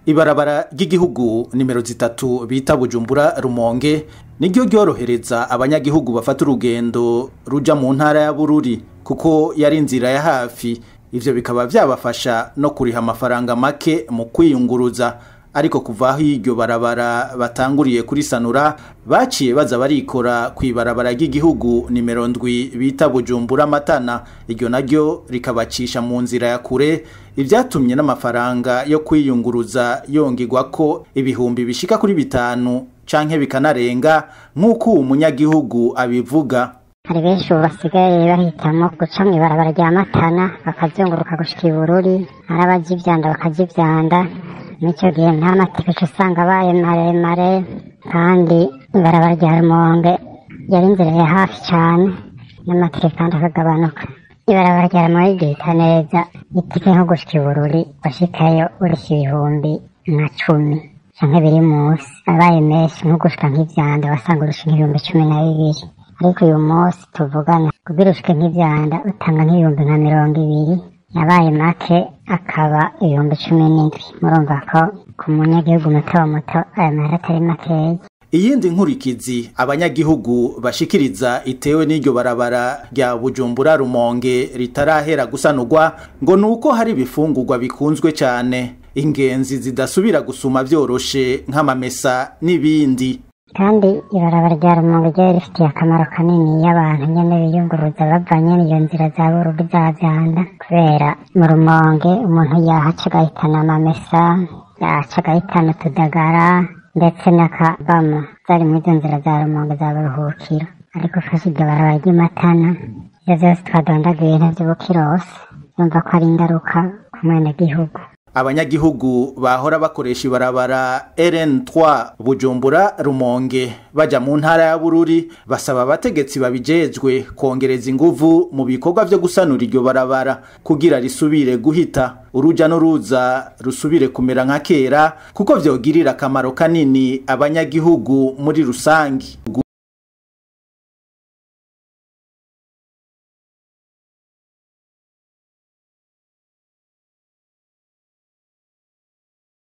ibarabara ry'igihugu nimero zitatu bita bujumbura rumonge niryo ryorohereza abanyagihugu bafata urugendo ruja mu ntara ya bururi kuko yari inzira ya hafi ivyo bikaba vyabafasha no kuriha amafaranga make mu kwiyunguruza ariko kuva aho iryo barabara batanguriye kuri sanura baciye baza barikora ku ibarabara ry'igihugu nimero ndwi bita bujumbura matana iryo naryo rikabacisha mu nzira ya kure ivyatumye n'amafaranga yo kwiyunguruza yongegwa ko ibihumbi bishika kuri bitanu canke bikanarenga nk'uko uwo munyagihugu abivuga hari benshi ubu basigaye bahitamo guca mu ibarabara rya matana bakazunguruka gushika ibururi ari abaja ivyanda bakaja ivyanda n'icyo gihe nta matike usanga abaye maremare kandi ibarabara rya rumonge yari inzira ya hafi cane n'amatike kandi akagabanuka ibarabara rya rumonge ryita neza itike nko gushika ibururi washikayo urisha ibihumbi nka cumi canke biri musi abaye menshi nko gushika nk'ivyanda wasanga urusha nk'ibihumbi cumi na bibiri ariko uyu munsi tuvugana kugira ushike nk'ivyanda utanga nk'ibihumbi nka mirongo ibiri yabaye make akaba ibihumbi cumi n'indwi murumva ko ku munyagihugu muto muto ayo mahera atari makeya iyindi nkurikizi abanyagihugu bashikiriza itewe n'iryo barabara rya bujumbura rumonge ritarahera gusanurwa ngo ni uko hari ibifungurwa bikunzwe cyane ingenzi zidasubira gusuma vyoroshe nk'amamesa n'ibindi kandi ibarabara rya rumonge ryari rifitiye akamaro kanini iyo abantu nyene biyunguruza bavanye n'iyo nzira za burugi za vyanda kubera mu rumonge umuntu yahaca agahitana amamesa yahaca agahitana utudagara ndetse n'akabamo zari muri izo nzira za rumonge za buruhukiro ariko ufashe iryo barabara ry'imatana ivyo vyose twadondaguye ntavy'ubukirose yumva ko ari ingaruka ku mwenegihugu abanyagihugu bahora bakoresha ibarabara RN3 Bujumbura Rumonge baja mu ntara ya Bururi basaba abategetsi babijejwe kongereza inguvu mu bikorwa vyo gusanura iryo barabara kugira risubire guhita uruja n'uruza rusubire kumera nka kera kuko vyogirira akamaro kanini abanyagihugu muri rusangi